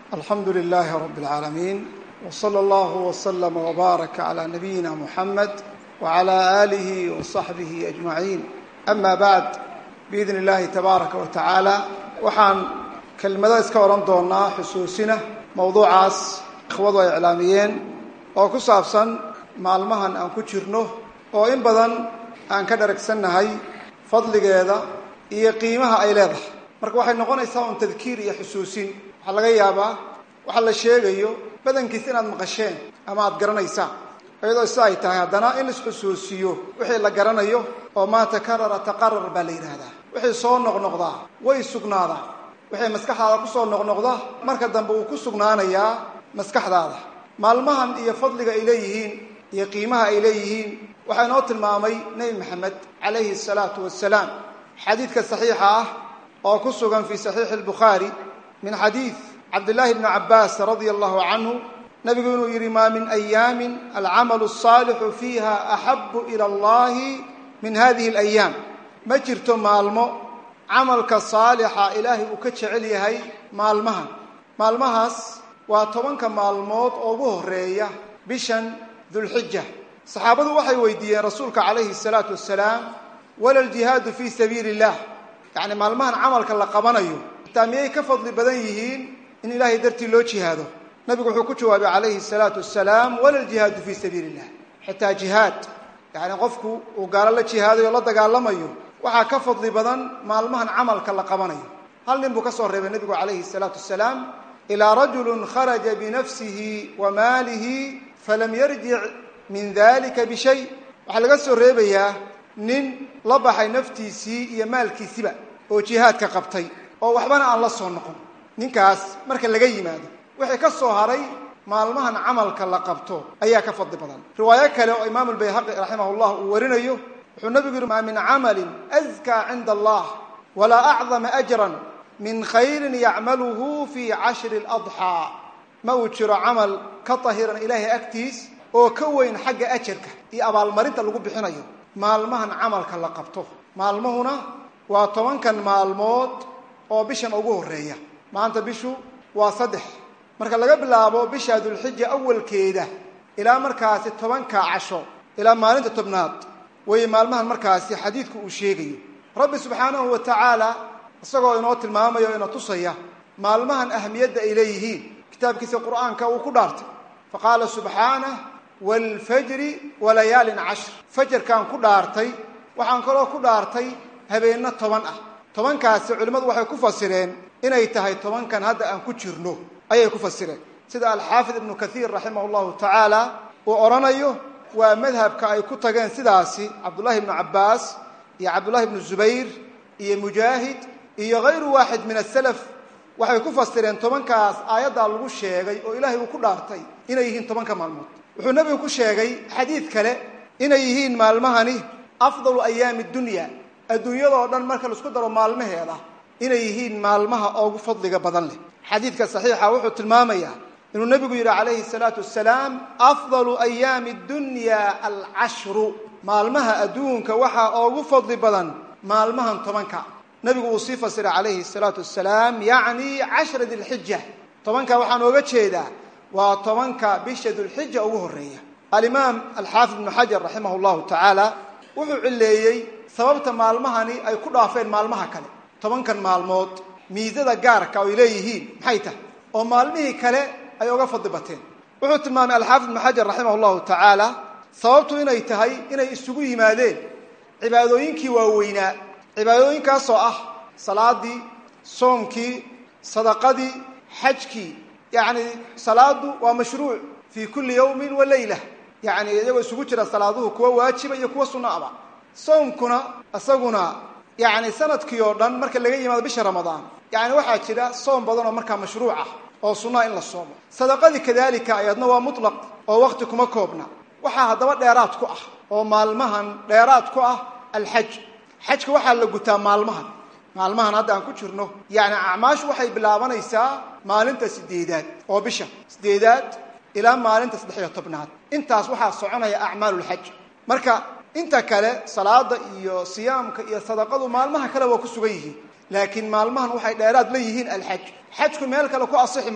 alxamdu lilaahi rabi اlcaalamiin wslى اllah wslm wbaarak clى nabiyina muxamed wclى aalihi waصaxbihi ajmaciin ama bacd biidn اllahi tabaaraka wa tacaala waxaan kelmado iska odhan doonaa xusuusina mowduucaas ikhwadu ay iclaamiyeen oo ku saabsan maalmahan aan ku jirno oo in badan aan ka dharagsannahay fadligeeda iyo qiimaha ay leedahay marka waxay noqonaysaa un tadkiir iyo xusuusin waxaa laga yaabaa waxa la sheegayo badankiisa inaad maqasheen ama aada garanaysaan iyadoo sida ay tahay haddana in isxusuusiyo wixii la garanayo oo maa takarara taqarar baa la yidhaahdaa wixii soo noqnoqdaa way sugnaadaa wixii maskaxdaada kusoo noqnoqda marka dambe uu ku sugnaanayaa maskaxdaada maalmahan iyo fadliga ay leeyihiin iyo qiimaha ay leeyihiin waxaa inoo tilmaamay nebi maxamed calayhi asalaatu wassalaam xadiidka saxiixa ah oo ku sugan fii saxiixi albukhaari min xadiid cabdillaahi bni cabbaas radia allahu canhu nabigu inuu yidhi maa min ayaamin alcamalu asaalixu fiiha axabu ila allahi min hadihi alayaam ma jirto maalmo camalka saalixa ilaahay uu ka jecel yahay maalmahan maalmahaas waa tobanka maalmood oo ugu horeeya bishan dulxija saxaabadu waxay weydiiyeen rasuulka calayhi salaatu wasalaam wala ljihaadu fii sabiili illah yacni maalmahan camalka la qabanayo xitaa miyay ka fadli badan yihiin in ilaahay dartii loo jihaado nabigu wuxuu ku jawaabay calayhi salaatu wasalaam wala ljihaadu fii sabiili illah xitaa jihaad yacni qofku uu gaalo la jihaadayo o la dagaalamayo waxaa ka fadli badan maalmahan camalka la qabanayo hal nin buu ka soo reebay nebigu calayhi salaatu wasalaam ilaa rajulun kharaja binafsihi wa maalihi falam yarjic min dalika bishay waxaa laga soo reebayaa nin la baxay naftiisii iyo maalkiisiba oo jihaadka qabtay oo waxbana aan la soo noqon ninkaas marka laga yimaado wixii ka soo haray maalmahan camalka la qabto ayaa ka fadli badan riwaayo kale oo imaamu lbayhaqi raximah llah uu warinayo wuxuu nabigu yihi maa min camalin askaa cinda allah walaa acdama ajran min khayrin yacmaluhu fii cashri ladxaa ma uu jiro camal ka tahiran ilaahay agtiis oo ka weyn xagga ajarka iyo abaalmarinta lagu bixinayo maalmahan camalka la qabto maalmuhuna waa tobankan maalmood oo bishan ugu horeeya maanta bishu waa saddex marka laga bilaabo bisha dulxija awalkeeda ilaa markaasi tobanka casho ilaa maalinta tobnaad way maalmahan markaasi xadiidku uu sheegayo rabbi subxaanahu wa tacaala isagoo inoo tilmaamaya o ina tusaya maalmahan ahamiyadda ay leeyihiin kitaabkiisa qur'aanka uu ku dhaartay fa qaala subxaanah waalfajri walayaalin cashr fajarkaan ku dhaartay waxaan kaloo ku dhaartay habeenno toban ah tobankaasi culimmadu waxay ku fasireen inay tahay tobankan hadda aan ku jirno ayay ku fasireen sida alxaafid ibnu kathiir raximah llahu tacaala uu odhanayo waa madhabka ay ku tageen sidaasi cabdullahi ibnu cabbaas iyo cabdullahi ibnu zubayr iyo mujaahid iyo hayru waaxid min asalaf waxay ku fasireen tobankaas aayaddaa lagu sheegay oo ilaahay uu ku dhaartay inay yihiin tobanka maalmood wuxuu nebigu ku sheegay xadiid kale inay yihiin maalmahani afdalu ayaami dunya adduunyadoo dhan marka laisku daro maalmaheeda inay yihiin maalmaha ugu fadliga badan leh xadiidka saxiixa wuxuu tilmaamayaa inuu nebigu yidhi calayhi salaatu wasalaam afdalu ayaami dunya alcashru maalmaha adduunka waxaa ugu fadli badan maalmahan tobanka nebigu uu sii fasiray calayhi salaatu wasalaam yacni cashra dilxija tobanka waxaan ooga jeedaa waa tobanka bisha dulxija ugu horeeya alimaam alxaafid ibnu xajar raximah llahu tacaala wuxuu cileeyey sababta maalmahani ay ku dhaafeen maalmaha kale tobankan maalmood miisada gaarka ay leeyihiin maxay tahay oo maalmihii kale ay oga fadli bateen wuxuu tilmaamay alxaafid ibnu xajar raximah llahu tacaala sababtu inay tahay inay isugu yimaadeen cibaadooyinkii waaweynaa cibaadooyinkaasoo ah salaadii soomkii sadaqadii xajkii yacni salaadu waa mashruuc fii kulli yawmin wa leyla yacni iyagoo isugu jira salaaduhu kuwa waajiba iyo kuwa sunno aba soomkuna isaguna yacni sanadkii oo dhan marka laga yimaado bisha ramadaan yacni waxaa jira soom badan oo markaa mashruuc ah oo sunnaha in la soomo sadaqadii kadalika ayadna waa mutlaq oo wakti kuma koobna waxaa haddaba dheeraad ku ah oo maalmahan dheeraad ku ah alxaj xajka waxaa la gutaa maalmahan maalmahan hadda aan ku jirno yacni acmaashu waxay bilaabanaysaa maalinta sideedaad oo bisha sideedaad ilaa maalinta saddex-iyo tobnaad intaas waxaa soconaya acmaalulxaj marka inta kale salaada iyo siyaamka iyo sadaqadu maalmaha kale waa ku sugan yihiin laakiin maalmahan waxay dheeraad la yihiin alxaj xajku meel kale ku asixi mayo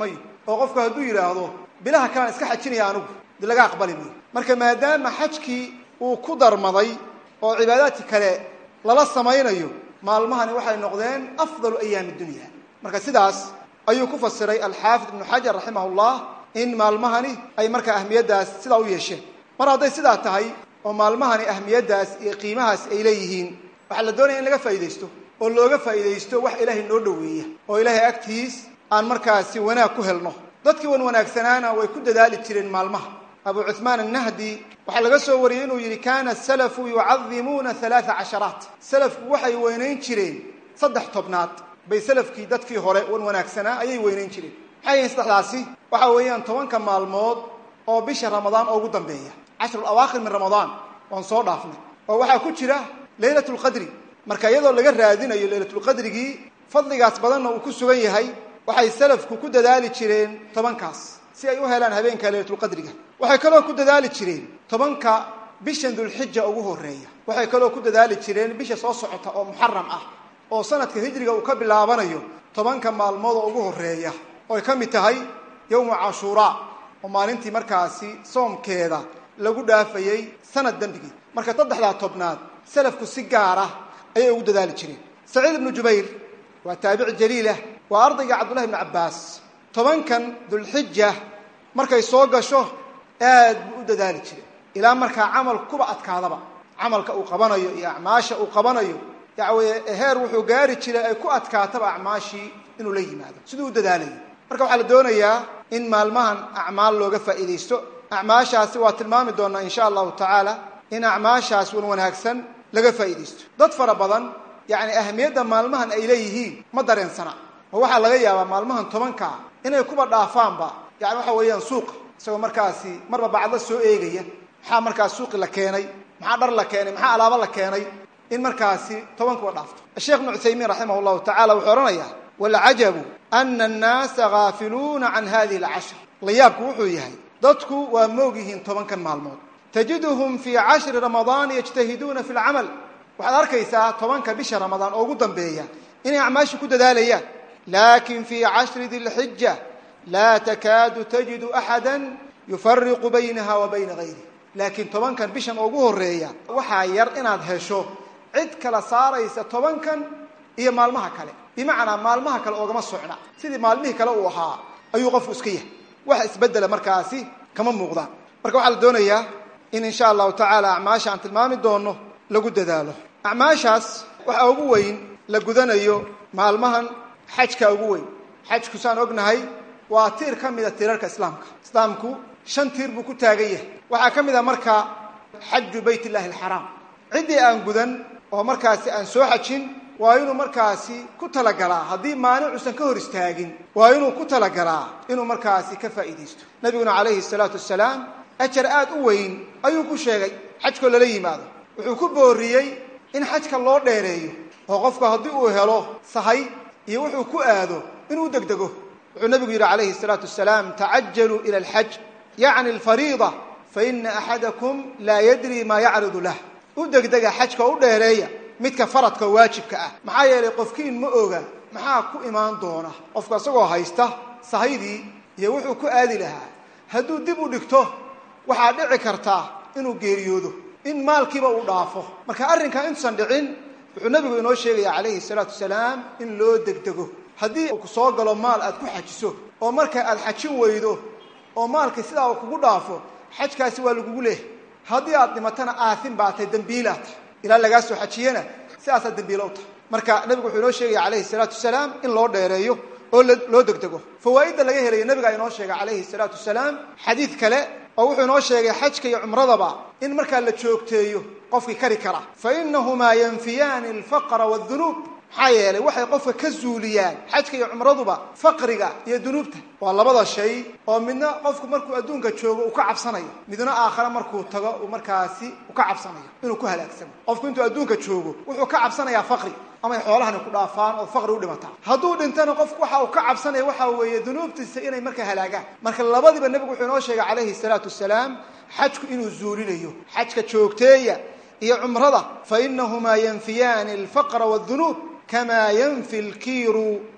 oo qofku hadduu yidhaahdo bilaha kalean iska xajinaya anigu de laga aqbali mayo marka maadaama xajkii uu ku darmaday oo cibaadaadki kale lala samaynayo maalmahani waxay noqdeen afdalu ayaami dunya marka sidaas ayuu ku fasiray alxaafid ibnu xajar raximah llah in maalmahani ay markaa ahmiyaddaas sidaa u yeesheen mar hadday sidaa tahay oo maalmahani ahmiyaddaas iyo qiimahaas ay leeyihiin waxaa la doonaya in laga faa'iidaysto oo looga faa'iidaysto wax ilaahay noo dhoweeya oo ilaahay agtiis aan markaasi wanaag ku helno dadkii wan wanaagsanaana way ku dadaali jireen maalmaha abu cuhmaan annahdi waxaa laga soo wariyey inuu yidhi kana salafu yucadimuuna halaaa casharaat salafku waxay weynayn jireen saddex tobnaad bay salafkii dadkii hore wan wanaagsanaa ayay weynayn jireen maxay yihiin saddexdaasi waxa weeyaan tobanka maalmood oo bisha ramadaan oo ugu dambeeya cashru awaakhir min ramadaan waan soo dhaafnay oo waxaa ku jira leylat lqadri marka iyadoo laga raadinayo leylatulqadrigii fadligaas badanna uu ku sugan yahay waxay salafku ku dadaali jireen tobankaas si ay u helaan habeenka leylatulqadriga waxay kaloo ku dadaali jireen tobanka bishan dulxija ugu horeeya waxay kaloo ku dadaali jireen bisha soo socota oo muxaram ah oo sanadka hijriga uu ka bilaabanayo tobanka maalmood oo ugu horeeya oo ay ka mid tahay yowmu cashuuraa oo maalintii markaasi soomkeeda lagu dhaafayey sanad dembigii marka saddexdaa tobnaad salafku si gaara ayay ugu dadaali jireen saciid ibnu jubayr waa taabici jaliilah waa ardayga cabdullahi ibnu cabbaas tobankan dulxija markay soo gasho aad buu u dadaali jiray ilaa markaa camal kuba adkaadaba camalka uu qabanayo iyo acmaasha uu qabanayo yacweye heer wuxuu gaari jiray ay ku adkaataba acmaashii inuu la yimaado siduu u dadaalayo marka waxaa la doonayaa in maalmahan acmaal looga faa'iidaysto acmaashaasi waa tilmaami doonaa insha allahu tacaala in acmaashaas wan wanaagsan laga faa'iidaysto dad fara badan yacni ahamiyadda maalmahan ay leeyihiin ma dareensana oo waxaa laga yaabaa maalmahan tobankaa inay kuba dhaafaanba yani waxa weeyaan suuqa isagoo markaasi marba bacdo soo eegaya maxaa markaas suuqi la keenay maxaa dhar la keenay maxaa alaabo la keenay in markaasi tobankuba dhaafto sheekh ibnu cuthaymiin raximah llahu tacala wuxuu odhanayaa walcajabu ana annaasa gaafiluuna can hadihi alcashr layaabku wuxuu yahay dadku waa moog yihiin tobankan maalmood tajiduhum fii cashri ramadaana yajtahiduuna fi lcamal waxaad arkaysaa tobanka bisha ramadaan oo ugu dambeeya inay acmaasha ku dadaalayaan lakin fii cashri dilxija laa takaadu tajidu axada yufariqu baynaha wa bayna gayri laakiin tobankan bishan oo ugu horeeya waxaa yar inaad hesho cid kala saaraysa tobankan iyo maalmaha kale bimacnaa maalmaha kale oogama socna sidii maalmihii kale uu ahaa ayuu qofku iska yahay wax isbedela markaasi kama muuqdaan marka waxaa la doonayaa in insha allahu tacaala acmaasha aan tilmaami doono lagu dadaalo acmaashaas waxaa ugu weyn la gudanayo maalmahan xajka ugu weyn xajku saan ognahay waa tiir ka mida tiirarka islaamka islaamku shan tiir buu ku taagan yahay waxaa ka mid a marka xaju bayt illahi alxaraam ciddii aan gudan oo markaasi aan soo xajin waa inuu markaasi ku talagalaa haddii maanicuusan ka hor istaagin waa inuu ku talagalaa inuu markaasi ka faa'iidaysto nabiguna calayhi salaatu wasalaam ajar aad u weyn ayuu ku sheegay xajkoo lala yimaado wuxuu ku booriyey in xajka loo dheereeyo oo qofku haddii uu helo sahay iyo wuxuu ku aado inuu degdego wuxuu nabigu yidhi calayhi salaatu wasalaam tacajaluu ila alxaj yacni alfariida faina axadakum laa yadri maa yacridu lah u degdega xajka u dheereeya midka faradka waajibka ah maxaa yeelay qofkiin ma oga maxaa ku imaan doona qofku isagoo haysta sahaydii iyo wuxuu ku aadi lahaa hadduu dib u dhigto waxaa dhici kartaa inuu geeriyoodo in maalkiiba uu dhaafo marka arrinkaa intuusan dhicin wuxuu nabigu inoo sheegaya calayhi salaatu wasalaam in loo degdego haddii uu ku soo galo maal aad ku xajiso oo marka aad xajin weydo oo maalkii sidaa uu kugu dhaafo xajkaasi waa lagugu leehay haddii aad dhimatana aahin baa tahay dembiilaa tahay ilaa lagaa soo xajiyana sidaasaa dembiilo u tahay marka nabigu wuxuu inoo sheegaya calayhi salaatu wasalaam in loo dheereeyo oo loo degdego fawaa'idda laga helayo nabigaa inoo sheegay calayhi salaatu wasalaam xadiid kale oo wuxuu inoo sheegay xajka iyo cumradaba in markaa la joogteeyo qofkii kari kara fa inahumaa yanfiyaani alfaqra wadunuub maxaa yeelay waxay qofka ka zuuliyaan xajka iyo cumraduba faqriga iyo dunuubta waa labada shay oo midna qofku markuu adduunka joogo uu ka cabsanayo midna aakhare markuu tago uu markaasi u ka cabsanayo inuu ku halaagsamo qofku intuu adduunka joogo wuxuu ka cabsanayaa faqri amay xoolahani ku dhaafaan oo faqri u dhimataa hadduu dhintana qofku waxa uu ka cabsanaya waxa weeye dunuubtiisa inay marka halaagaan marka labadiba nebigu wuxuu inoo sheegay calayhi salaatu wasalaam xajku inuu zuulinayo xajka joogteeya iyo cumrada fa inahumaa yanfiyaani alfaqra wadunuub kamaa yanfi lkiiru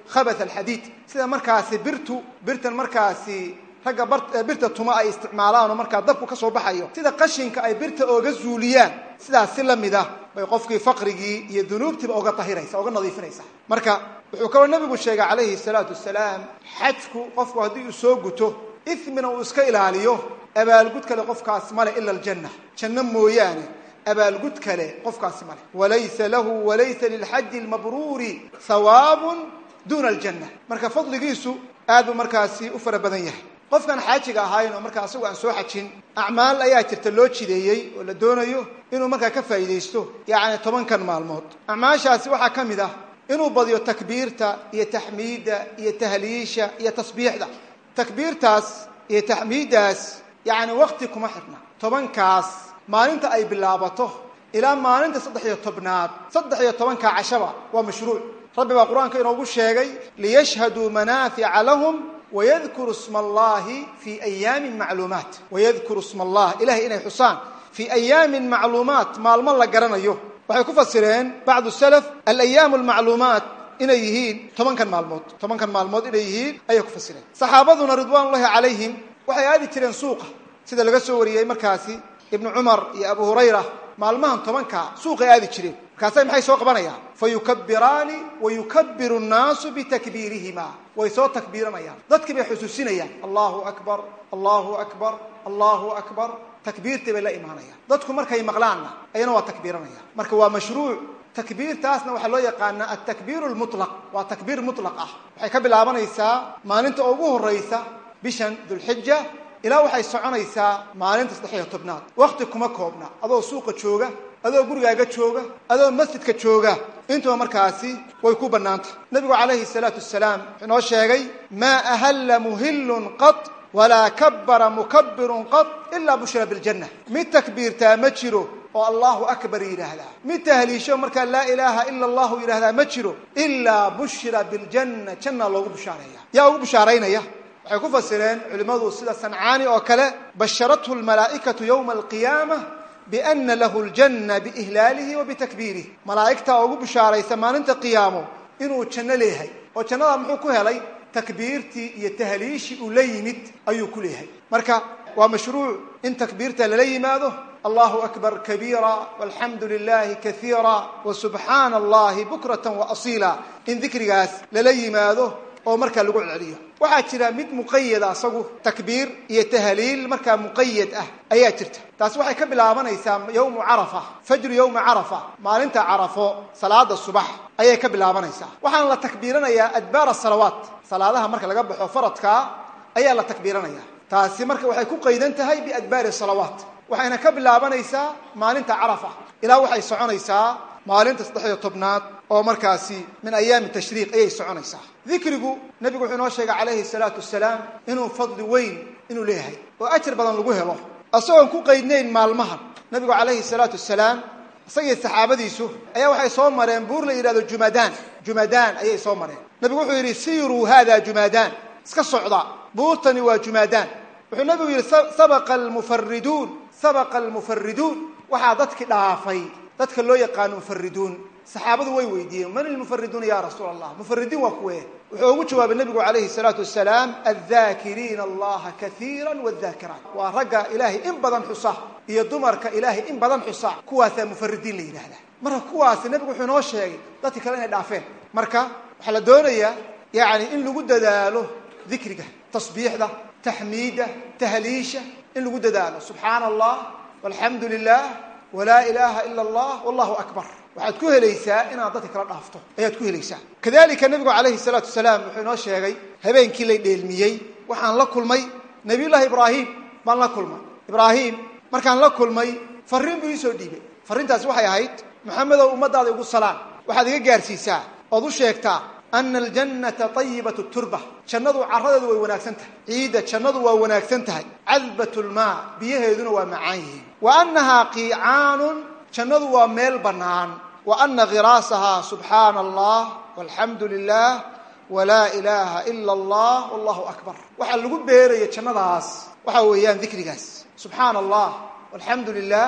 khabath alxadiid sida markaasi birtu birtan markaasi ragga birta tuma ay isticmaalaan oo markaa dabku ka soo baxayo sida qashinka ay birta ooga zuuliyaan sidaas si la mid ah bay qofkii faqrigii iyo dunuubtiiba oga tahiraysa oga nadiifinaysa marka wuxuu kaloo nabigu sheegay calayhi salaatu wasalaam xajku qofku haddii uu soo guto ismina uu iska ilaaliyo abaalgud kale qofkaas male ila aljanna janno mooyaane abaalgud kale qofkaasi male walaysa lahu walaysa lilxaji lmabruuri hawaabun duuna aljanna marka fadligiisu aad buu markaasi u fara badan yahay qofkaan xaajiga ahayn oo markaa asagu aan soo xajin acmaal ayaa jirta loo jideeyey oo la doonayo inuu markaa ka faa'iidaysto yacni tobankan maalmood acmaashaasi waxaa ka mid ah inuu badiyo takbiirta iyo taxmiidda iyo tahliisha iyo tasbiixda takbiirtaas iyo taxmiiddaas yacni wakti kuma xidhna tobankaas maalinta ay bilaabato ilaa maalinta saddex iyo tobnaad saddex iyo tobankaa cashaba waa mashruuc rabbi baa qur-aanka inoogu sheegay liyashhaduu manaafica lahum wayadkuru sma allahi fii ayaamin macluumaat wayadkuru sma allah ilahay inay xusaan fii ayaamin macluumaat maalmo la garanayo waxay ku fasireen bacdu salaf alayaamu almacluumaat inay yihiin tobankan maalmood tobankan maalmood inay yihiin ayay ku fasireen saxaabaduna ridwaan ullahi calayhim waxay aadi jireen suuqa sida laga soo wariyey markaasi ibnu cumar iyo abu hurayra maalmahan tobankaa suuqay aadi jireen markaasay maxay soo qabanayaan fa yukabiraani wa yukabiru nnaasu bitakbiirihima way soo takbiiranayaan dadkii bay xusuusinayaan allahu akbar allahu akbar allahu akbar takbiirtii bay la imaanayaan dadku markay maqlaanna ayana waa takbiiranayaan marka waa mashruuc takbiirtaasna waxaa loo yaqaanaa altakbiiru lmutlaq waa takbiir mutlaq ah waxay ka bilaabanaysaa maalinta ugu horaysa bishan dulxija ilaa waxay soconaysaa maalinta saddex iyo tobnaad wakti kuma koobna adoo suuqa jooga adoo gurigaaga jooga adoo masjidka jooga intuba markaasi way ku bannaantah nabigu calayhi salaatu wasalaam wuxuu inoo sheegay maa ahalla muhillun qad walaa kabbara mukabirun qad ilaa bushira biljanna mid takbiirtaa ma jiro oo allahu akbar yidhaahdaa mid tahliisho markaa laa ilaaha ila allahu yidhahdaa ma jiro ilaa bushira biljanna janna loogu bushaareeya yaa ugu bushaaraynaya waxay ku fasireen culimmadu sida sancaani oo kale basharathu lmalaa'ikatu yowma alqiyaama biana lahu ljanna biihlaalihi wa bitakbiirih malaa'igtaa ugu bushaaraysa maalinta qiyaamo inuu janno leeyahay oo jannadaa muxuu ku helay takbiirtii iyo tahliishii uu la yimid ayuu ku leeyahay marka waa mashruuc in takbiirta lala yimaado allahu akbar kabiira walxamdu lilahi kaiira wa subxaana allahi bukrata wa asiila in dikrigaas lala yimaado oo markaa lagu celceliyo waxaa jira mid muqayada asagu takbiir iyo tahliil markaa muqayad ah ayaa jirta taasi waxay ka bilaabanaysaa yowmu carafa fajru yowma carafa maalinta carafo salaada subax ayay ka bilaabanaysaa waxaana la takbiiranayaa adbaar asalawaat salaadaha marka laga baxo faradkaa ayaa la takbiiranaya taasi marka waxay ku qaydan tahay biadbaari salawaat waxayna ka bilaabanaysaa maalinta carafa ilaa waxay soconaysaa maalinta saddex iyo tobnaad oo markaasi min ayaami tashriiq ayay soconaysaa dikrigu nebigu wuxuu inoo sheegay calayhi salaatu wasalaam inuu fadli weyn inuu leeyahay oo ajar badan lagu helo isagoon ku qaydnayn maalmahan nebigu calayhi salaatu wasalaam isagii saxaabadiisu ayaa waxay soo mareen buur la yidhahdo jumadaan jumadaan ayay soo mareen nebigu wuxuu yidhi siiruu hada jumadaan iska socda buurtani waa jumadaan wuxuu nebigu yidhi sabaqa almufariduun sabaqa almufariduun waxaa dadki dhaafay dadka loo yaqaano mufariduun saxaabadu way weydiiyeen man ilmufariduuna ya rasuula allah mufaridiin waa kuwe wuxuu ugu jawaabay nebigu calayhi salaatu wasalaam addaakiriina allaha kaiira wadaakiraat waa ragga ilaahay in badan xusa iyo dumarka ilaahay in badan xusa kuwaasaa mufaridiin la yidhaahdaa marka kuwaasi nebigu wuxuu inoo sheegay dadki kale inay dhaafeen marka waxaa la doonayaa yani in lagu dadaalo dikriga tasbiixda taxmiidda tahliisha in lagu dadaalo subxaana allah walxamdu lilah walaa ilaaha ila allah wallahu akbar waxaad ku helaysaa inaad dadka kala dhaafto ayaad ku helaysaa kadalika nebigu calayhi salaatu wasalaam wuxuu inoo sheegay habeenkii lay dheelmiyey waxaan la kulmay nabiyullaahi ibraahim baan la kulmay ibraahim markaan la kulmay farriin buu iisoo dhiibay farriintaasi waxay ahayd maxamedow ummadaada igu salaan waxaad iga gaarsiisaa ood u sheegtaa ana aljannata ayibatu turba jannadu caradeedu way wanaagsan tahay ciidda jannadu waa wanaagsan tahay cadbat lmaa biyaheeduna waa macaan yihiin wa annahaa qiicaanun jannadu waa meel bannaan wa ana khiraasahaa subxaana allah walxamdu lilah walaa ilaaha ila allah wallahu akbar waxaa lagu beeraya jannadaas waxaa weeyaan dikrigaas subxaana allah walxamdu lilah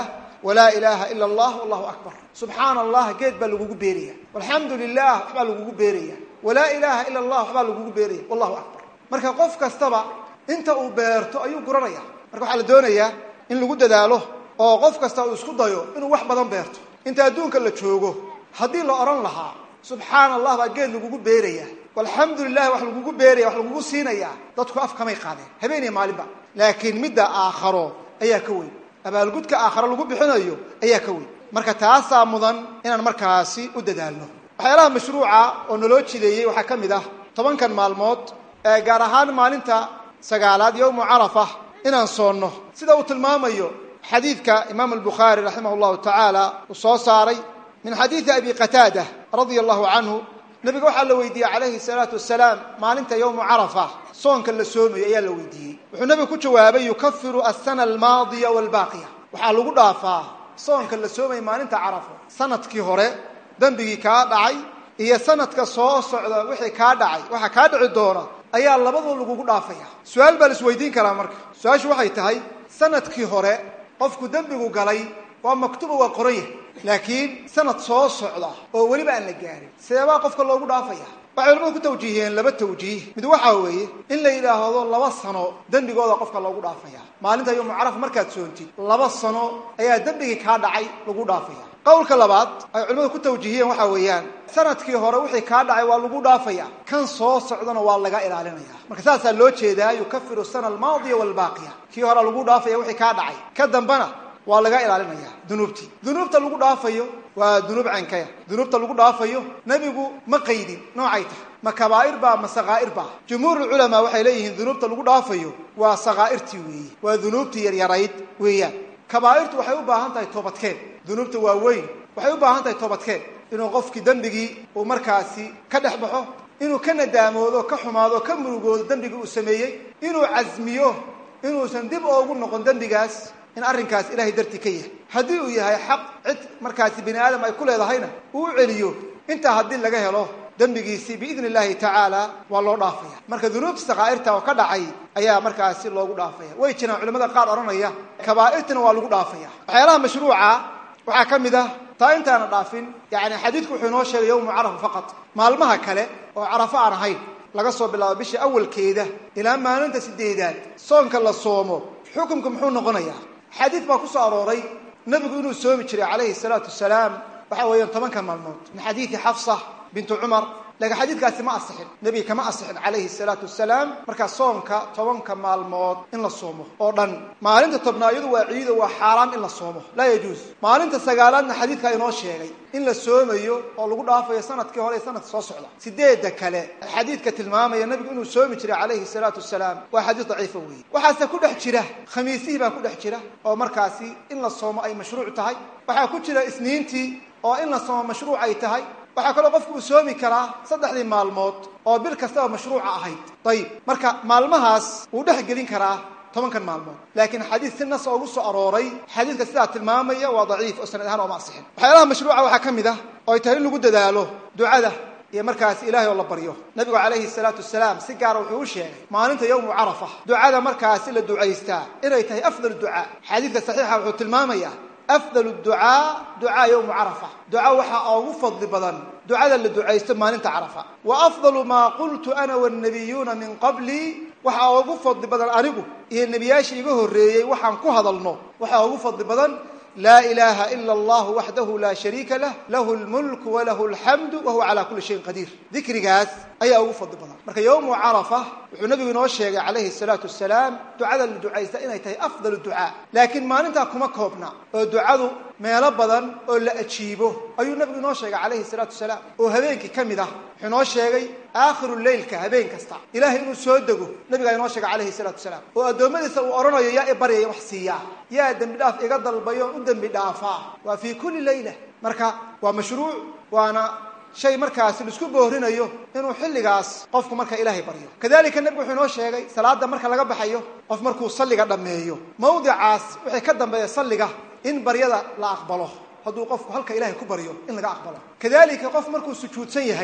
walaa ilaaha ila allah allahu akbar subxaana allah geed baa lagugu beeraya alxamdu lilah waxbaa lagugu beeraya walaa ilaaha ila allah waxbaa lagugu beeraya wallahu akbar marka qof kastaba inta uu beerto ayuu guranaya marka waxaa la doonayaa in lagu dadaalo oo qof kasta uu isku dayo inuu wax badan beerto inta adduunka la joogo haddii la odhan lahaa subxaana allah baa geed lagugu beeraya alxamdu lilahi wax lagugu beeraya wax lagugu siinaya dadku af kamay qaadeen habeeniya maalinba laakiin midda aakharo ayaa ka weyn abaalgudka aakharo lagu bixinayo ayaa ka weyn marka taasaa mudan inaan markaasi u dadaalno waxyaalaha mashruuca oo naloo jideeyey waxaa ka mid ah tobankan maalmood ee gaar ahaan maalinta sagaalaad yowmu carafa inaan soonno sida uu tilmaamayo xadiidka imaam albukhaari raximah llahu tacaala uu soo saaray min xadiidi abi qataada radia allahu canhu nabiga waxaa la weydiiyey calayhi salaatu wasalaam maalinta yowmu carafa soonka la soomayo ayaa la weydiiyey wuxuu nabigu ku jawaabay yukafiru asana almaadiya waalbaaqiya waxaa lagu dhaafaa soonka la soomaya maalinta carafo sanadkii hore dembigii kaa dhacay iyo sanadka soo socda wixii kaa dhacay waxaa kaa dhici doona ayaa labadoo lagugu dhaafaya su-aal baa la isweydiin karaa marka su-aashu waxay tahay sanadkii hore qofku dembigu galay waa maktuba waa qoran yahay laakiin sanad soo socda oo weliba aan la gaarin seebaa qofka loogu dhaafaya waxay culamadu ku tawjiihiyeen laba tawjiih mid waxaa weeye in la yidhaahdo laba sano dembigooda qofka loogu dhaafaya maalinta yowmu carafa markaad soontid laba sano ayaa dembigii kaa dhacay lagu dhaafaya qowlka labaad ay culimadu ku tawjiihiyeen waxaa weeyaan sanadkii hore wixii kaa dhacay waa lagu dhaafaya kan soo socdana waa laga ilaalinaya marka saasaa loo jeedaa yukafiru sana almaadiya waalbaaqiya kii hore lagu dhaafaya wixii kaa dhacay ka dambana waa laga ilaalinaya dunuubtii dunuubta lagu dhaafayo waa dunuub cankaya dunuubta lagu dhaafayo nebigu ma qaydin noocay tahay ma kabaa'ir baa ma sakaa'ir baa jumhuurulculamaa waxay leeyihiin dunuubta lagu dhaafayo waa sakaa'irtii weeye waa dunuubtii yaryarayd weeyaan kabaa'irtu waxay u baahan tahay toobadkeen dunuubta waa weyn waxay u baahan tahay toobadkeen inuu qofkii dembigii uu markaasi ka dhex baxo inuu ka nadaamoodo ka xumaado ka murugoodo dembigii uu sameeyey inuu casmiyo inuusan dib oogu noqon dembigaas in arrinkaas ilahay dartii ka yahay haddii uu yahay xaq cid markaasi bini aadam ay ku leedahayna uu u celiyo intaa haddii laga helo dembigiisii biidni illaahi tacaala waa loo dhaafaya marka dunuubta sakaa'irta oo ka dhacay ayaa markaasi loogu dhaafaya way jiraan culamada qaar odhanaya kabaa'irtina waa lagu dhaafaya waxyaalaha mashruuca waxaa ka mid ah taa intaana dhaafin yani xadiidku wuxuu inoo sheegay yowmu carafa faqad maalmaha kale oo carafo aan ahayn laga soo bilaabo bisha awalkeeda ilaa maalinta sideedaad soonka la soomo xukumka muxuu noqonayaa xadiid baa ku soo arooray nebigu inuu soomi jiray calayhi salaatu wasalaam waxa weeyaan tobankan maalmood min xadiidi xafsa bintu cumar laakiin xadiidkaasi ma asixin nebiga kama asixin calayhi salaatu wasalaam markaa soonka tobanka maalmood in la soomo oo dhan maalinta tobnaad iyadu waa ciido waa xaaraam in la soomo laa yajuus maalinta sagaalaadna xadiidkaa inoo sheegay in la soomayo oo lagu dhaafayo sanadkii hore iyo sanadka soo socda sideedda kale xadiidka tilmaamaya nebigu inuu soomi jiray calayhi salaatu wasalaam waa xadiid daciifa weeye waxaase ku dhex jira khamiisihii baa ku dhex jira oo markaasi in la soomo ay mashruuc tahay waxaa ku jira isniintii oo in la soomo mashruuc ay tahay waxaa kaloo qofku uu soomi karaa saddexdii maalmood oo bil kastaba mashruuca ahayd ayib marka maalmahaas wuu dhex gelin karaa tobankan maalmood laakiin xadiid si nas oogu soo arooray xadiidka sidaa tilmaamaya waa daciif oo sanad ahaan ooma asixin waxyaalaha mashruuca waxaa ka mid ah oo ay tahay in lagu dadaalo ducada iyo markaasi ilaahay oo la baryo nabigu calayhi salaatu wasalaam si gaara wuxuu u sheegay maalinta yowmu carafa ducada markaasi la ducaystaa inay tahay afdal ducaa xadiidka saxiixa wuxuu tilmaamaya afdal ducaa ducaa yowmu carafa duca waxaa ugu fadli badan ducada la ducaysto maalinta carafa wa afdalu maa qultu ana wannabiyuuna min qablii waxaa ugu fadli badan anigu iyo nebiyaashii iga horreeyey waxaan ku hadalno waxaa ugu fadli badan laa ilaaha ila allahu waxdahu laa shariika lah lahu lmulku walahu alxamdu wahuwa calaa kulli shayin qadiir dikrigaas ayaa ugu fadli badan marka yowmu carafa wuxuu nabigu inoo sheegay calayhi salaatu wasalaam ducada la ducaysta inay tahay afdal ducaa laakiin maalintaa kuma koobna oo ducadu meelo badan oo la ajiibo ayuu nabigu inoo sheegay calayhi salaatu wasalaam oo habeenkii ka mid ah wuxuu inoo sheegay aakhiru leylka habeen kasta ilahay inuu soo dego nabigaa inoo sheegay calayhi salaatu wasalaam oo addoommadiisa uu odhanayo yaa i baryaya wax siiyaa yaa dembi dhaaf iga dalbayo u dembi dhaafaa waa fii kulli leyla marka waa mashruuc waana shay markaasi laisku boorinayo inuu xilligaas qofku marka ilaahay baryo kadalika nebigu wuxuu inoo sheegay salaada marka laga baxayo qof markuu salliga dhammeeyo mawdicaas wixii ka dambeeya salliga in baryada la aqbalo hadduu qofku halka ilahay ku baryo in laga aqbalo kadalika qof markuu sujuudsan yahay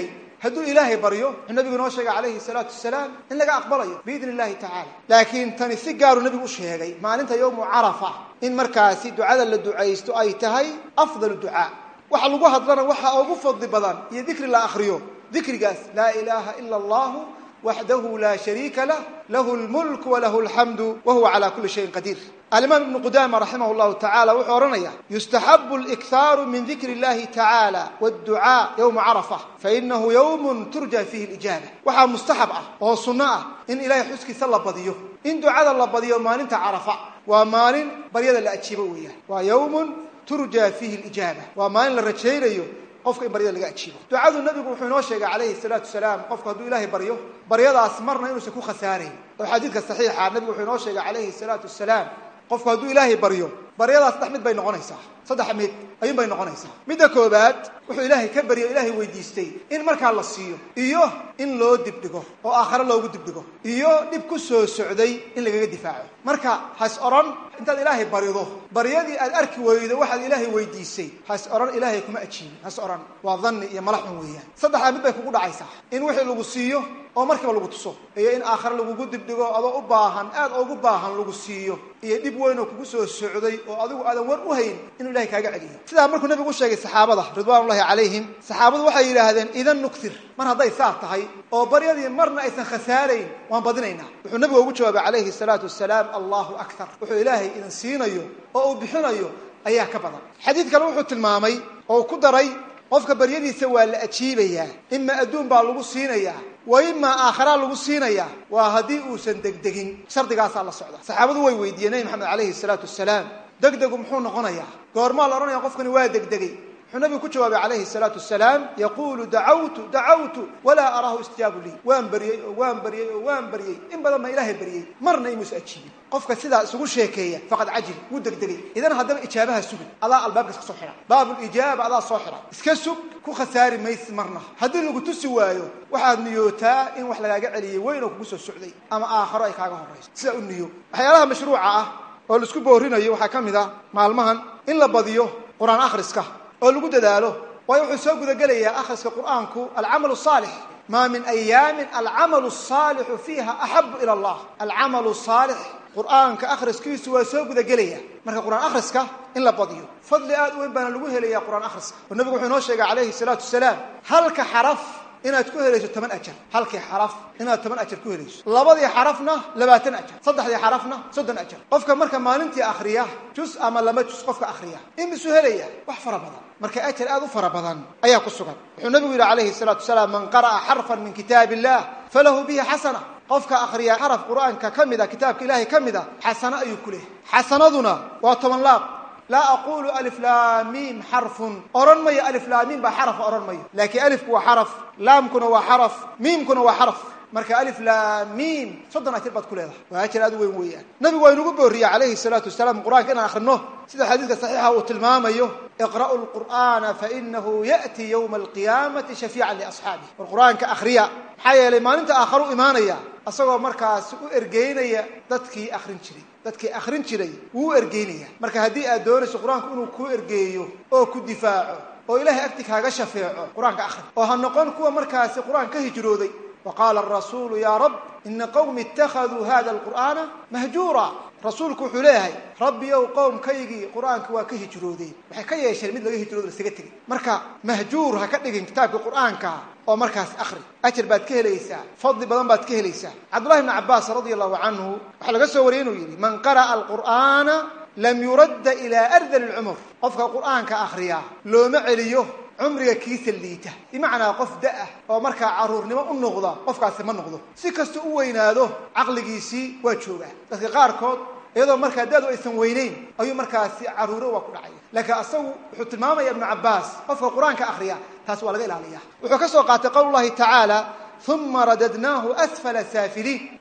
hadduu ilaahay baryo wuxuu nabigu inoo sheegay calayhi salaatu wasalaam in laga aqbalayo biidni illahi tacala laakiin tani si gaaruu nabigu u sheegay maalinta yowmu carafa in markaasi ducada la ducaysto ay tahay afdalu ducaa waxa lagu hadlana waxaa ugu fadli badan iyo dikri la akriyo dikrigaas laa ilaaha ila allahu waxdahu laa shariika lah lahu lmulk walahu alxamdu wa huwa cala kuli shayin qadiir alimaam ibnu qudama raximah llahu tacala wuxuu odhanaya yustaxabu liktaaru min dikri illahi tacala wاdducaa yowma carafa fainahu yowmun turja fihi lijaaba waxaa mustaxab ah oo sunno ah in ilahay xuskiisa la badiyo in ducada la badiyo maalinta carafa waa maalin baryada la ajiibo weeyaan waa yowmun turja fiihi lijaaba waa maalin la rajaynayo qofka in baryada laga ajiibo ducadu nabigu wuxuu inoo sheegay calayhi salaatu wasalaam qofku hadduu ilaahay baryo baryadaas marna inuusan ku khasaarayn oo xadiidka saxiixa nabigu wuxuu inoo sheegay calayhi salaatu wasalaam qofku hadduu ilaahay baryo baryadaas saddex mid bay noqonaysaa saddex mid ayuun bay noqonaysaa midda koobaad wuxuu ilaahay ka baryo ilaahay weydiistay in markaa la siiyo iyo in loo dibdhigo oo aakhare loogu dibdhigo iyo dhib ku soo socday in lagaga difaaco marka has odhan intaad ilaahay barido baryadii aad arki weydo waxaad ilaahay weydiisay has odhan ilaahay kuma ajiibin has odhan waa dhanni iyo malaxun weeyaan saddexdaa mid bay kugu dhacaysaa in wixii lagu siiyo oo markiiba lagu tuso iyo in aakhare lagugu dibdhigo adoo u baahan aad ugu baahan lagu siiyo iyo dhib weyn oo kugu soo socday oo adigu aadan war u hayn inuu ilahay kaaga celiyo sidaa markuu nabigu u sheegay saxaabada ridwan ullahi calayhim saxaabadu waxay yidhaahdeen idan nuktir mar hadday saa tahay oo baryadii marna aysan khasaarayn waan badinaynaa wuxuu nabigu ugu jawaabay calayhi salaatu wasalaam allahu aktar wuxuu ilaahay idin siinayo oo uu bixinayo ayaa ka badan xadiid kale wuxuu tilmaamay oo uu ku daray qofka baryadiisa waa la ajiibayaa ima adduun baa lagu siinayaa wa imaa aakharaa lagu siinayaa waa haddii uusan degdegin shardigaasaa la socda saxaabadu way weydiiyeen nebi maxamed calayhi salaatu wasalaam degdegu muxuu noqonayaa goormaa la odhanaya qofkani waa degdegay wuxuu nabigu ku jawaabay calayhi salaatu wasalaam yaquulu dacawtu dacawtu walaa araahu istijaabu lii waan baryey oo waan baryey oo waan baryey in badan baa ilaahay baryey marna imuusa ajiibin qofka sidaa isugu sheekeeya faqad cajil wuu degdegay idan haddaba ijaabaha sugin adaa albaabka iska soo xidha baabulijaaba adaa soo xidha iska sug ku khasaari maysi marna haddii lagu tusi waayo waxaad niyootaa in wax lagaaga celiyey weyn oo kugu soo socday ama aakharo ay kaaga horrayso sidaa u niyo waxyaalaha mashruuca ah oo laisku boorinayo waxaa ka mid ah maalmahan in la badiyo qur-aan akhriska oo lagu dadaalo waayo wuxuu soo gudagelayaa akhriska qur'aanku alcamalu saalix maa min ayaamin alcamalu saalixu fiiha axabu ila allah alcamalu saalix qur'aanka akhriskiisu waa soo gudagelaya marka qur-aan akhriska in la badiyo fadli aad u weyn baana lagu helaya qur-aan akhriska oo nabigu wuxuu inoo sheegay calayhi salaatu wasalaam halka xaraf inaad ku helayso toban ajar halkii xaraf inaad toban ajar ku helayso labadii xarafna labaatan ajar saddexdii xarafna soddon ajar qofka marka maalintii akhriya jus ama lama jus qofka akhriya imisuu helaya wax fara badan marka ajar aad u fara badan ayaa ku sugan wuxuu nabigu yidhi calayhi salaatu wasalaam man qara'a xarfan min kitaab illah falahu bihi xasana qofka akhriya xaraf qur'aanka ka mid a kitaabka ilaahay ka mid a xasano ayuu ku leehay xasanaduna waa toban laab laa aqulu aliflaamiim xarfun odhan mayo aliflaamiim baa xarafa odhan mayo laakiin alifku waa xaraf laamkuna waa xaraf miimkuna waa xaraf marka aliflaamiim soddon ajar baad ku leedahay waa ajar aad u weyn weeyaan nabigu waa inugu booriyey calayhi salaatu wasalaam qur'anka inaan akhrino sida xadiidka saxiixa uu tilmaamayo iqra'u lqur'aana fainahu ya'ti yowma alqiyaamati shafiican liasxaabih war qur'aanka akhriya maxaa yeelay maalinta aakharu imaanaya isagoo markaasi u ergeynaya dadkii akhrin jiray dadkii akhrin jiray wuu u ergeynaya marka haddii aad doonayso qur-aanku inuu kuu ergeeyo oo ku difaaco oo ilaahay agti kaaga shafeeco qur-aanka akhri oo ha noqon kuwa markaasi qur-aan ka hijrooday wa qaala arasuulu yaa rab ina qowmi ittakhaduu hada alqur'aana mahjuura rasuulku wuxuu leeyahay rabbi ow qowmkaygii qur-aanka waa ka hijroodeen waxay ka yeesheen mid laga hijroodo lasaga tegay marka mahjuur ha ka dhigin kitaabka qur-aanka oo markaas akhri ajar baad ka helaysaa fadli badan baad ka helaysaa cabdullahi bni cabbaas radia allahu canhu waxaa laga soo wariyay inuu yidhi man qara'a alqur'aana lam yuradda ilaa ardali lcumur qofka qur'aanka akhriya looma celiyo cumriga kiisa liita bimacnaa qof da-ah oo markaa caruurnimo u noqda qofkaasi ma noqdo si kasta u weynaado caqligiisii waa joogaa dadka qaarkood iyadoo markaa da-du aysan weyneyn ayuu markaasi caruuro waa ku dhacaya laakiin asagu wuxuu tilmaamaya ibnu cabbaas qofka qur-aanka akhriya taas waa laga ilaaliya wuxuu ka soo qaatay qowl llahi tacaala uma radadnaahu asfala saafiliin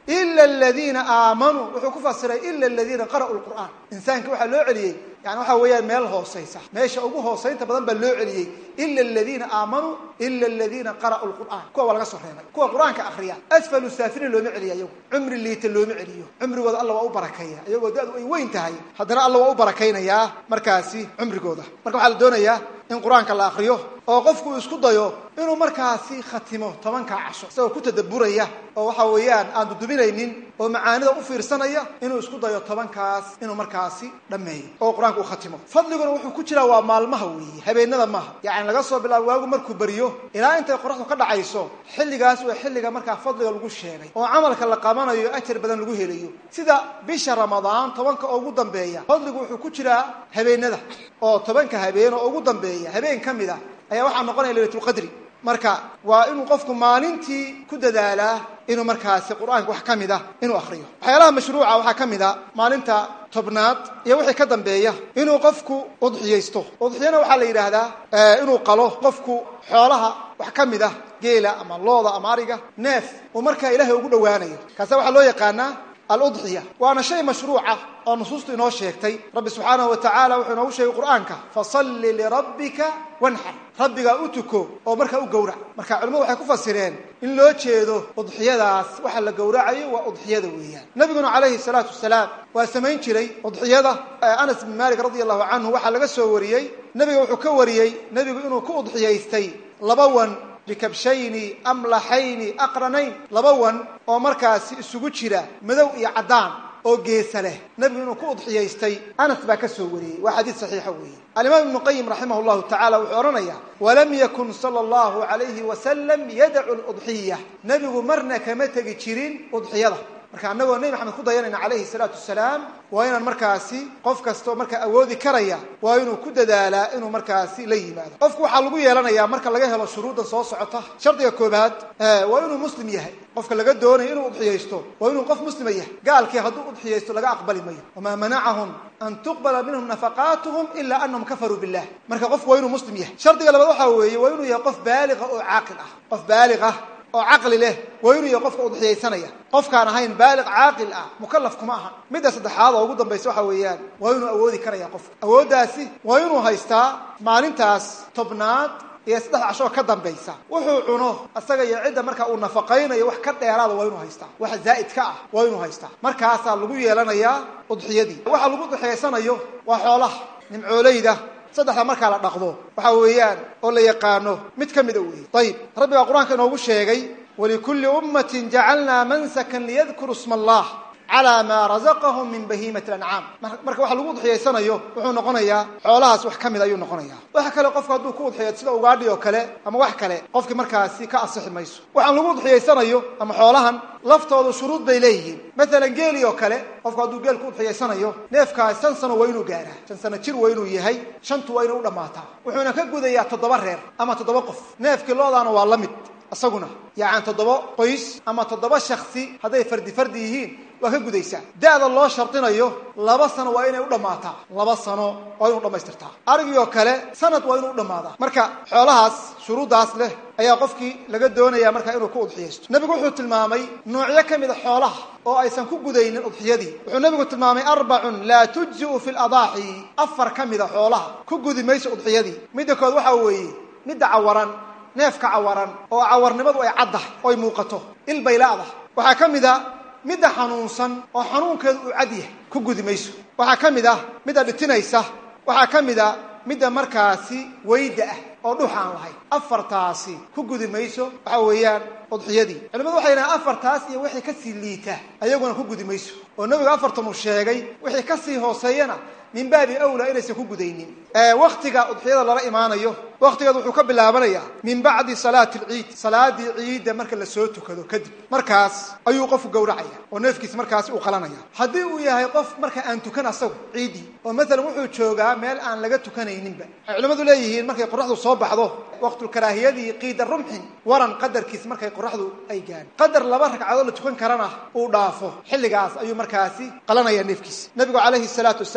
ila aladiina aamanuu wuxuu ku fasiray ila aladiina qara'uu lqur'aan insaanka waxaa loo celiyey yani waxa weeyaan meel hoosaysa meesha ugu hoosaynta badan baa loo celiyey ila aladiina aamanuu ila aladiina qara'uu lqur'aan kuwa waa laga soo reebay kuwa qur-aanka akriya asfalu saafiliin looma celiya iyagu cumri liita looma celiyo cumrigooda alla waa u barakeeya iyagoo da-du ay weyn tahay haddana alla waa u barakaynayaa markaasi cumrigooda marka waxaa la doonayaa in qur-aanka la akriyo oo qofku uu isku dayo inuu markaasi khatimo tobanka casho isagoo ku tadaburaya oo waxa weeyaan aan dudubinaynin oo macaanida u fiirsanaya inuu isku dayo tobankaas inuu markaasi dhammeeyo oo qur-aanka uu khatimo fadliguna wuxuu ku jiraa waa maalmaha weeye habeenada maaha yacni laga soo bilaabo waagu markuu beriyo ilaa intay qoraxdu ka dhacayso xilligaas waa xilliga markaa fadliga lagu sheegay oo camalka la qabanayo ajar badan lagu helayo sida bisha ramadaan tobanka ugu dambeeya fadligu wuxuu ku jiraa habeenada oo tobanka habeen oo ugu dambeeya habeen ka mid a ayaa waxaa noqonaya laylatulqadri marka waa inuu qofku maalintii ku dadaalaa inuu markaasi qur-aanka wax ka mid a inuu akriyo waxyaalaha mashruuca waxaa ka mid a maalinta tobnaad iyo wixii ka dambeeya inuu qofku udxiyaysto udxiyana waxaa la yidhaahdaa inuu qalo qofku xoolaha wax ka mid ah geela ama looda ama ariga neef uu markaa ilaahay ugu dhowaanayo kaasa waxaa loo yaqaanaa aludxiya waana shay mashruuca oo nusuustu inoo sheegtay rabbi subxaanahu wa tacaala wuxuu inoogu sheegay qur-aanka fasalli lirabbika wanxar rabbigaa u tuko oo markaa u gowrac marka culimadu waxay ku fasireen in loo jeedo udxiyadaas waxa la gowracayo waa udxiyada weeyaan nabiguna calayhi salaatu wasalaam waa samayn jiray udxiyada anas bin malik radia allahu canhu waxaa laga soo wariyey nebiga wuxuu ka wariyey nebigu inuu ku udxiyaystay laba wan bikabshayni amlaxayni aqranayn laba wan oo markaasi isugu jira madow iyo caddaan oo geesa leh nebigu inuu ku udxiyaystay anas baa ka soo wariyey waa xadiid saxiixa weeye alimaam ibnu qayim raximah llahu tacala wuxuu odhanayaa walam yakun sala allahu alayhi wasalam yadacu ludxiya nebigu marna kama tegi jirin udxiyada marka annagoo nebi maxamed ku dayanayna calayhi salaatu wasalaam waa inaan markaasi qof kastoo markaa awoodi karaya waa inuu ku dadaalaa inuu markaasi la yimaado qofku waxaa lagu yeelanayaa marka laga helo shuruuddan soo socota shardiga koobaad waa inuu muslim yahay qofka laga doonayo inuu udxiyaysto waa inuu qof muslima yahay gaalkii hadduu udxiyaysto laga aqbali mayo wamaa manacahum an tuqbala minhum nafaqaatuhum ilaa anahum kafaruu billah marka qofku waa inuu muslim yahay shardiga labaad waxaa weeye waa inuu yahay qof baaliqa oo caaqil ah qof baaliq ah oo caqli leh waa inuu yahay qofka udxiyaysanaya qofkaan ahayn baaliq caaqil ah mukalaf kuma aha midda saddexaad oo ugu dambaysa waxa weeyaan waa inuu awoodi karaya qofka awooddaasi waa inuu haystaa maalintaas tobnaad iyo saddex cashoo ka dambaysa wuxuu cuno isaga iyo cidda marka uu nafaqaynayo wax ka dheeraada waa inuu haystaa wax zaa'id ka ah waa inuu haystaa markaasaa lagu yeelanayaa udxiyadii waxa lagu udxiyaysanayo waa xoolaha nimcooleyda saddexda markaa la dhaqdo waxa weeyaan oo la yaqaano mid ka mida weeye ayib rabbi baa qur-aanka inoogu sheegay walikulli ummatin jacalnaa mansakan liyadkuruu sma allah calaa maa razaqahum min bahiimati lancaam marka waxa lagu udxiyaysanayo wuxuu noqonayaa xoolahaas wax ka mid ayuu noqonaya waxa kale qofku hadduu ku udxiyo sida ugaadhi oo kale ama wax kale qofkii markaasi ka asixi mayso waxaan lagu udxiyaysanayo ama xoolahan laftoodu shuruud bay leeyihiin maalan geeli oo kale qofku hadduu geel ku udxiyaysanayo neefkaas shan sano waa inuu gaaraa shan sano jir waa inuu yahay shantu waa inuu u dhammaataa wuxuuna ka gudayaa toddoba reer ama toddoba qof neefkii loodaana waa la mid isaguna yacani toddoba qoys ama toddoba shaksi hadday fardi fardi yihiin waa ka gudaysaa da-da loo shardinayo laba sano waa inay u dhammaataa laba sano waa inuu dhammaystirtaa arigii oo kale sanad waa inuu u dhammaadaa marka xoolahaas shuruuddaas leh ayaa qofkii laga doonaya markaa inuu ku udxiyaysto nebigu wuxuu tilmaamay noocyo ka mid a xoolaha oo aysan ku gudaynin udxiyadii wuxuu nebigu tilmaamay arbacun laa tujzi'u fi ladaaxi afar ka mid a xoolaha ku gudi mayso udxiyadii midda kood waxaa weeye midda cawaran neefka cawaran oo cawarnimadu ay caddahay oy muuqato il bay la-dahay waxaa ka mid a midda xanuunsan oo xanuunkeedu uu cad yahay ku gudi mayso waxaa ka mid ah midda dhitinaysa waxaa ka mid a midda markaasi weyda ah oo dhux aan lahayn afartaasi ku gudi mayso waxa weeyaan udxiyadii culimadu waxay yidhahaan afartaas iyo wixii kasii liita ayaguna ku gudi mayso oo nebigu afartan uu sheegay wixii kasii hooseeyana min baabi awlaa inaysan ku gudaynin waktiga udxiyada lala imaanayo waktigeed wuxuu ka bilaabanayaa min bacdi salaati alciid salaadii ciidda marka lasoo tukado kadib markaas ayuu qofku gowracaya oo neefkiis markaasi uu qalanaya haddii uu yahay qof marka aan tukan asagu ciiddii oo maalan wuxuu joogaa meel aan laga tukanayninba waxay culimmadu leeyihiin markay qoraxdu soo baxdo waqtulkaraahiyadii qiida rumxin waran qadarkiis markay qoraxdu ay gaadho qadar laba ragcadood la tukan karana uu dhaafo xilligaas ayuu markaasi qalanaya neefkiisa nabigu calayhi salaatu wasalaam wuxuu yidhi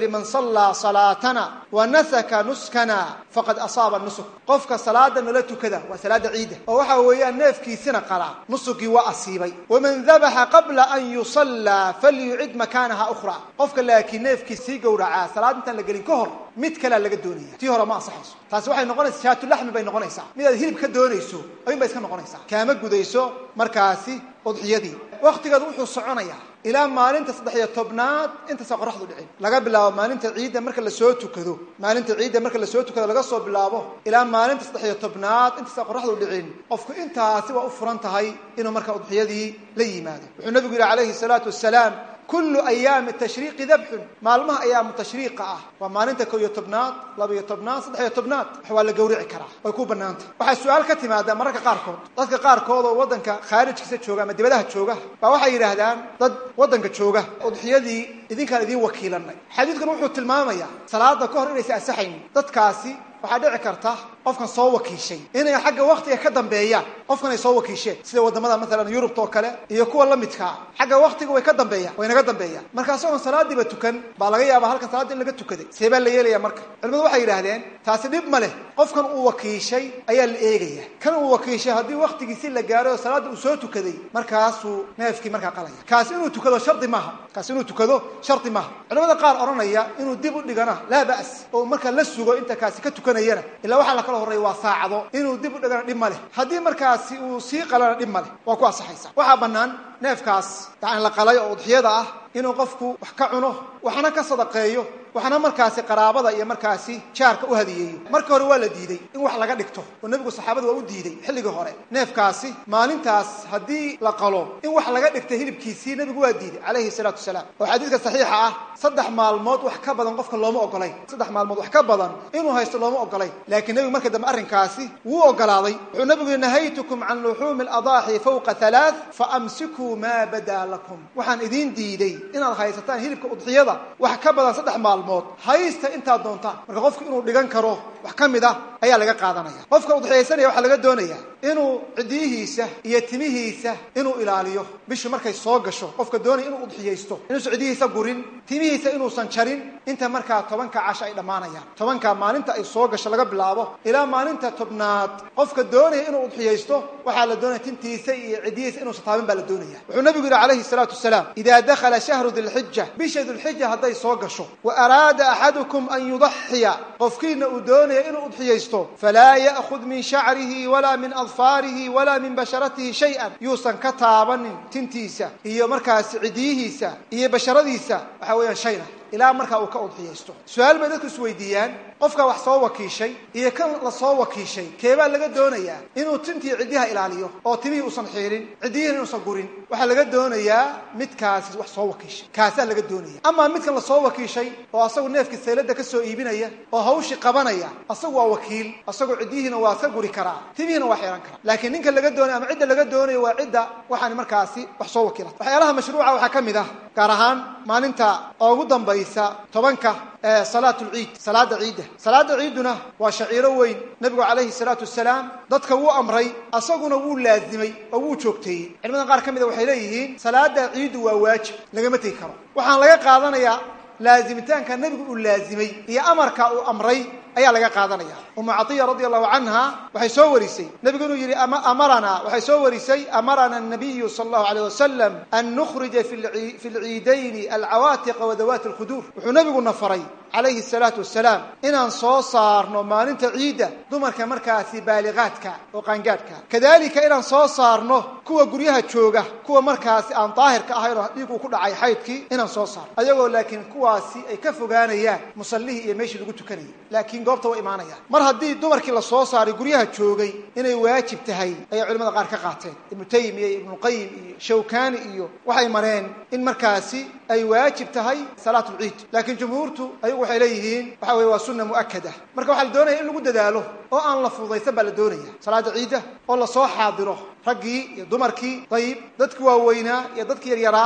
yihi man sallaa salaatana wa nasaka nuskana faqad asaaba nusuk qofka salaada nala tukada waa salaada ciidda oo waxa weeyaan neefkiisina qalaa nusugii waa asiibay waman dabaxa qabla an yusallaa falyucid makaanaha ukhraa qofka laakiin neefkiis sii gowracaa salaad intaan la gelin ka hor mid kalea laga doonaya tii hore ma ansaxayso taasi waxay noqonaysaa shaatulaxmi bay noqonaysaa midaad hilib ka doonayso ayun bay iska noqonaysaa kaama gudayso markaasi udxiyadii waktigeedu wuxuu soconayaa ilaa maalinta saddex-iyo tobnaad intaysa qoraxdu dhicin laga bilaabo maalinta ciidda marka lasoo tukado maalinta ciidda marka lasoo tukado laga soo bilaabo ilaa maalinta saddex-iyo tobnaad intaysa qoraxdu dhicin qofku intaasi waa u furan tahay inuu marka udxiyadii la yimaado wuxuu nabigu yihi calayhi salaatu wasalaam kullu ayaami tashriiqi dabxun maalmaha ayaamu tashriiqa ah waa maalinta ko iyo tobnaad laba-iyo tobnaad saddex-iyo tobnaad wax waa la gawrici karaa way ku banaantah waxaa su-aal ka timaada mararka qaarkood dadka qaarkood oo waddanka khaarijkiisa jooga ama dibadaha jooga baa waxay yidhaahdaan dad waddanka jooga udxiyadii idinkaan idiin wakiilanay xadiidkan wuxuu tilmaamayaa salaada ka hor inaysa asaxaynin dadkaasi waxaa dhici karta qofkan soo wakiishay inay xagga waktiga ka dambeeyaan qofkan ay soo wakiisheen sida wadamada maalan yurubta oo kale iyo kuwa la midkaa xagga waktiga way ka dambeeyaan way naga dambeeyaan marka isagoon salaadiiba tukan baa laga yaabaa halkan salaadii in laga tukaday see baa la yeelaya marka culimadu waxay yidhaahdeen taasi dhib ma leh qofkan uu wakiishay ayaa la eegaya kan uu wakiishay haddii waktigiisi la gaaray oo salaadda uu soo tukaday markaasuu neefkii markaa qalaya kaasi inuu tukado shardi maaha kaasi inuu tukado shardi maaha culimada qaar odhanaya inuu dib u dhigana laa ba'as oo marka la sugo inta kaasi ka tukanayana ilaa waxaa la kala horreeya waa saacado inuu dib u dhigana dhib ma leh haddii markaasi uu sii qalana dhib ma leh waa ku ansaxaysa waxaa bannaan neefkaas yani la qalay oo udxiyada ah inuu qofku wax ka cuno waxna ka sadaqeeyo waxna markaasi qaraabada iyo markaasi jaarka u hadiyeeyo marka hore waa la diiday in wax laga dhigto oo nebigu saxaabada waa u diiday xilligii hore neefkaasi maalintaas haddii la qalo in wax laga dhigta hilibkiisii nebigu waa diiday calayhi salaatu wasalaam oo xadiidka saxiixa ah saddex maalmood wax ka badan qofka looma ogolayn saddex maalmood wax ka badan inuu haysto looma ogolayn laakiin nebigu marka dambe arrinkaasi wuu ogolaaday wuxuu nebigu yihi nahaytukum can luxuumi aladaaxi fawqa halaath faamsikuu maa badaa lakum waxaan idiin diiday inaad haysataan hilibka udxiyada wax ka badan saddex maalmood haysta intaad doontaan marka qofku inuu dhigan karo wax ka mid ah ayaa laga qaadanaya qofka udxiyaysanaya waxaa laga doonaya inuu cidiyihiisa iyo timihiisa inuu ilaaliyo bishu markay soo gasho qofka doonaya inuu udxiyaysto inuusan cidihiisa gurin timihiisa inuusan jarin inta markaa tobanka casho ay dhammaanayaan tobanka maalinta ay soo gasho laga bilaabo ilaa maalinta tobnaad qofka doonaya inuu udxiyaysto waxaa la doonaya tintiisa iyo cidiyihiisa inuusan taabin baa la doonaya wuxuu nabigu yihi calayhi salaatu wasalaam idaa dakhala shahru dilxija bisha dilxija hadday soo gasho wa araada axadukum an yudaxiya qofkiina uu doonaya inuu udxiyaysto falaa ya'khud min shacrihi walaa min adfaarihi walaa min basharatihi shay-an yuusan ka taabanin tintiisa iyo markaasi cidiyihiisa iyo basharadiisa waxa weeyaan shayna ilaa markaa uu ka udxiyaysto su-aal bay dadku isweydiiyaan qofka wax soo wakiishay iyo kan la soo wakiishay keebaa laga doonayaa inuu tintii ciddiyaha ilaaliyo oo timihii uusan xiirin ciddiyihina inuusan gurin waxaa laga doonayaa midkaasi wax soo wakiishay kaasaa laga doonaya amaa midkan la soo wakiishay oo asagu neefkii saylada ka soo iibinaya oo hawshii qabanaya asagu waa wakiil asagu ciddiyihiina waa ka guri karaa timihiina waa xiiran karaa laakiin ninka laga doonaya ama cidda laga doonayo waa cidda waxaan markaasi wax soo wakiila waxyaalaha mashruuca waxaa ka mid ah gaar ahaan maalinta ugu dambaysa tobanka salaat lciid salaada ciidda salaada ciidduna waa shaciiro weyn nebigu calayhi salaatu wasalaam dadka wuu amray asaguna wuu laazimay oo wuu joogteeyey culimada qaar ka mida waxay leeyihiin salaada ciiddu waa waajib lagama tegi karo waxaan laga qaadanayaa laazimitaanka nebigu uu laazimay iyo amarka uu amray ayaa laga qaadanaya umu caiya radi allahu canha waxay soo warisay nebigu inuu yihi amarana waxay soo warisay amarana nabiyu sala allahu alayh wasalam an nukhrija fi lciidayni alcawaatiqa wadawaati alkhuduur wuxuu nebiguna faray calayhi salaatu wasalaam inaan soo saarno maalinta ciidda dumarka markaasi baaliqaadka oo qaangaadhka kadalika inaan soo saarno kuwa guryaha jooga kuwa markaasi aan daahirka ahayn oo dhiig uu ku dhacay xaydkii inaan soo saarno ayagoo laakiin kuwaasi ay ka fogaanayaan musallihii iyo meeshii lagu tukanayay laakiin goobta waa imaanayaan mar haddii dumarkii la soo saaray guryaha joogay inay waajib tahay ayay culimada qaar ka qaateen ibnu taymiya iyo ibnuqayim iyo shawkani iyo waxay mareen in markaasi ay waajib tahay salaat lciid laakiin jumhuurtu ayagu waxay leeyihiin waxa weye waa sunna mu'akada marka waxaa la doonaya in lagu dadaalo oo aan la fududaysan baa la doonaya salaada ciidda oo lasoo xaadiro raggii iyo dumarkii dayib dadkii waaweynaa iyo dadkii yaryaraa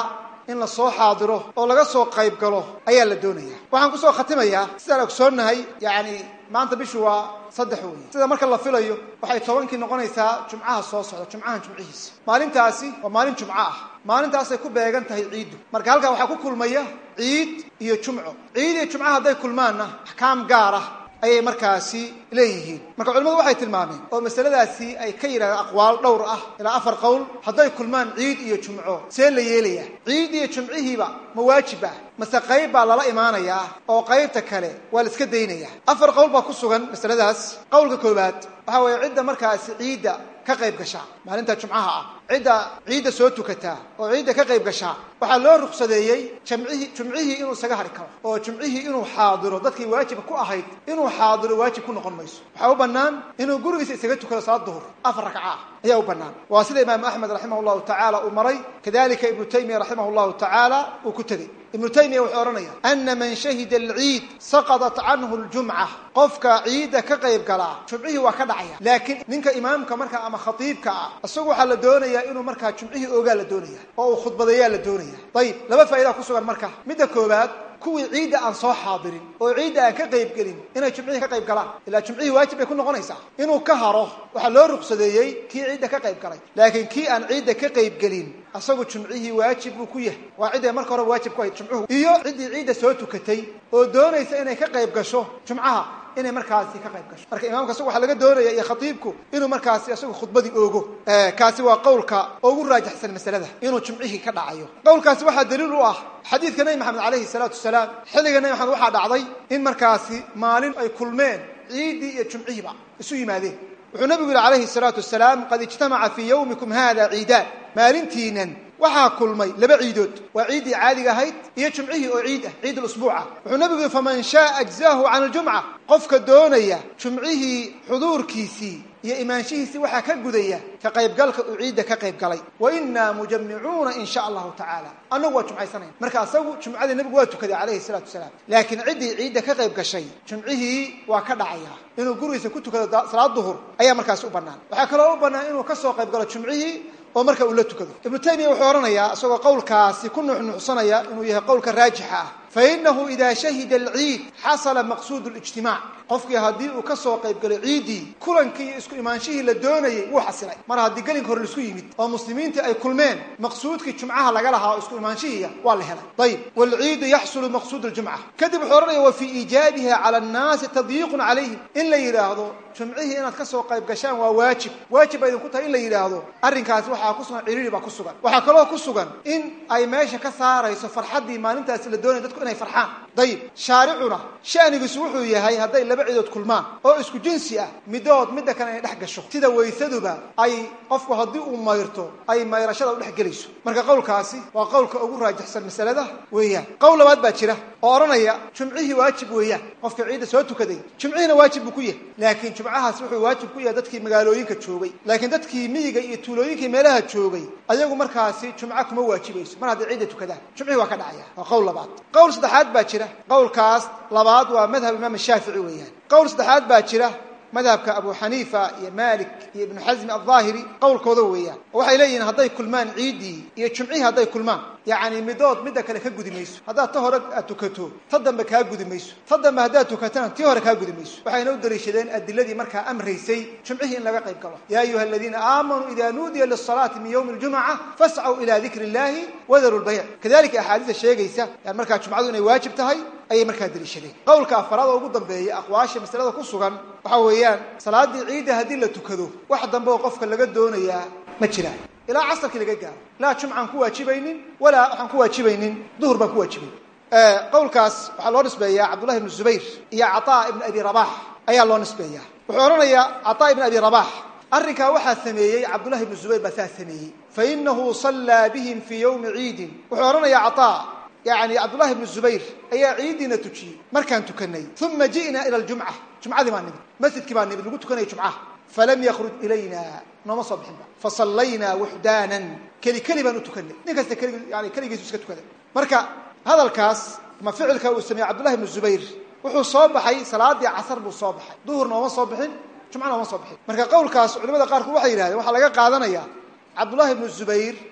in la soo xaadiro oo laga soo qayb galo ayaa la doonaya waxaan kusoo khatimayaa sidaan ogsoonnahay yacni maanta bishu waa saddex wey sida marka la filayo waxay tobankii noqonaysaa jumcaha soo socda jumcahan jumcihiisa maalintaasi waa maalin jumco ah maalintaasay ku beegan tahay ciiddu marka halkaa waxaa ku kulmaya ciid iyo jumco ciid iyo jumco hadday kulmaanna axkaam gaar ah ayay markaasi leeyihiin marka culimadu waxay tilmaameen oo masaladaasi ay ka yidhahdeen aqwaal dhowr ah ilaa afar qowl hadday kulmaan ciid iyo jumco see la yeelaya ciid iyo jumcihiiba ma waajib ah mase qayb baa lala imaanayaa oo qaybta kale waa la iska daynaya afar qowl baa ku sugan masaladaas qowlka koowaad waxaa weeye cidda markaasi ciidda ka qayb gashaa maalinta jumcaha ah cidda ciidda soo tukataa oo ciidda ka qayb gashaa waxaa loo ruqsadeeyey jamcihii jumcihii inuu isaga hari karo oo jumcihii inuu xaadiro dadkii waajibka ku ahayd inuu xaadiro waajib ku noqon mayso waxaa u bannaan inuu gurigiisa isaga tukado salaad duhur afar ragca ah ayaa u bannaan waa sida imaamu axmed raximah llahu tacaala uu maray kadalika ibnu taymiya raximah llahu tacaala uu ku tegey ibnu taymiya wuxuu odhanaya ana man shahida alciid saqadat canhu ljumca qofka ciidda ka qayb galaa jumcihii waa ka dhacaya laakiin ninka imaamka markaa ama khatiibka ah isagu waxaa la doonayaa inuu markaa jumcihii ogaa la doonaya oo uu khudbadeeyaa la doonaya ayib laba faa'idaa ku sugan marka midda koowaad kuwii ciidda aan soo xaadirin oo ciidda aan ka qayb gelin inay jumcihii ka qayb galaan ilaa jumcihii waajib bay ku noqonaysaa inuu ka haro waxaa loo ruqsadeeyey kii ciidda ka qayb galay laakiin kii aan ciidda ka qayb gelin asagu jumcihii waajib buu ku yahay waa cidday marka hore waajib ku hayd jumcuhu iyo ciddii ciidda soo tukatay oo doonaysa inay ka qayb gasho jumcaha inay markaasi ka qayb gasho marka imaamka isagu waxaa laga doonaya iyo khatiibku inuu markaasi isagu khudbadii oogo kaasi waa qowlka ugu raajaxsan masalada inuu jumcihii ka dhacayo qowlkaasi waxaa daliil u ah xadiidka nebi maxamed calayhi salaatu wasalaam xilliga nebi maxamed waxaa dhacday in markaasi maalin ay kulmeen ciiddii iyo jumcihiiba isu yimaadeen wuxuu nabigu yihi calayhi salaatu wasalaam qad ijtamaca fii yawmikum hada ciidaan maalintiinan waxaa kulmay laba ciidood waa ciiddii caadiga ahayd iyo jumcihii oo ciid ah ciid usbuuca wuxuu nabigu yihi faman shaaa ajzaahu can aljumca qofka doonaya jumcihii xuduurkiisii iyo imaanshihiisii waxaa ka gudaya ka qaybgalka uu ciidda ka qayb galay wa inaa mujamicuuna in sha allahu tacaala annagu waa jumcaysanayna marka asagu jumcadii nabigu waa tukaday calayhi salaatu wasalaam laakiin ciddii ciidda ka qayb gashay jumcihii waa ka dhacaya inuu gurigiisa ku tukado salaad duhur ayaa markaasi u bannaan waxaa kaloo u bannaan inuu ka soo qayb galo jumcihii oo marka uu la tukado ibnu taymiya wuxuu odhanayaa isagoo qowlkaasi ku nuxnuxsanaya inuu yahay qowlka raajixa ah fainahu ida shahida alciid xasala maqsuud lijtimaac qofkii haddii uu ka soo qayb galo ciiddii kulankii iyo isku imaanshihii la doonayay wuu xasilay mar haddii gelinka hore laisku yimid oo muslimiintii ay kulmeen maqsuudkii jumcaha laga lahaa oo isku imaanshihiiya waa la helay ayib waalciidu yaxsulu maqsuud ljumca kadib wuxuu odhanaya wa fii iijaabiha cala annaasi tadyiiqun calayhim in la yidhaahdo jumcihii inaad ka soo qayb gashaan waa waajib waajib ba idinku tahay in la yidhaahdo arrinkaasi waxaa ku sugan ciriiri baa ku sugan waxaa kaloo ku sugan in ay meesha ka saarayso farxaddii maalintaasi la doonaya dadku inay farxaan dayib shaaricuna shanigiisu wuxuu yahay hadday laba cidood kulmaan oo isku jinsi ah midood midda kale inay dhex gasho sida waysaduba ay qofku haddii uu mayrto ay mayrashada u dhex gelayso marka qowlkaasi waa qowlka ugu raajixsan masalada weeyaan qowl labaad baa jira oo odhanaya jumcihii waajib weeyaan qofka ciidda soo tukaday jumcihiina waajib buu ku yahay laakiin jumcahaas wuxuu waajib ku yahay dadkii magaalooyinka joogay laakiin dadkii miyiga iyo tuulooyinkii meelaha joogay ayagu markaasi jumco kuma waajibayso mar hadday ciidda tukadaan jumcihii waa ka dhacaya waa qowl labaad qowl saddexaad baa jira qowlkaas labaad waa madhab imaam shaafici weeyaan qowl saddexaad baa jira madhabka abu xaniifa iyo malik iyo ibnu xasmi aldaahiri qowlkooda weeyaan oo waxay leeyihiin hadday kulmaan ciiddii iyo jumcihii hadday kulmaan yacni midood midda kale ka gudi mayso haddaad ta hore aad tukato ta dambe kaa gudi mayso ta dambe haddaad tukatana tii hore kaa gudi mayso waxayna u daliishadeen adiladii markaa amraysay jumcihii in laga qayb galo yaa ayuha aladiina aamanuu ida nuudiya lisalaati min yowmi ljumca fascuu ila dikri illahi wadaru lbayc kadalika axaadiista sheegaysa yani markaa jumcadu inay waajib tahay ayay markaa daliishadeen qowlka afaraad oo ugu dambeeya aqwaasha masalada ku sugan waxa weeyaan salaadii ciidda haddii la tukado wax dambe oo qofka laga doonayaa ma jiraan ilaa casarkii laga gaaro laa jumcaan ku waajibaynin walaa waxaan ku waajibaynin duhur baan ku waajibayn qowlkaas waxaa loo nisbeeyaa cabdullahi ibnu zubayr iyo cataa ibnu abi rabax ayaa loo nisbeeyaa wuxuu odhanayaa cataa ibnu abi rabax arrinkaa waxaa sameeyey cabdullahi ibnu zubayr baa saa sameeyey fainahu sallaa bihim fii yowmi ciidin wuxuu odhanayaa cataa yani cabdullahi ibnu zubayr ayaa ciiddiina tujiyey markaan tukanay uma ji'na ila ljumca jumcadii baa nimid masjidkii baa nimid lagu tukanaya jumcaha falam yakruj ilayna nooma soo bixinba fasallaynaa wuxdaanan keli keli baan u tukanay nin kasta kelig yani keligiisu iska tukaday marka hadalkaas ama ficilka uu sameeyey cabdullahi ibnu zubayr wuxuu soo baxay salaadii casar buu soo baxay duhurna ooma soo bixin jumcana ooma soo bixin marka qowlkaas culimada qaarkood waxay yidhahdeen waxaa laga qaadanayaa cabdullahi ibnu zubayr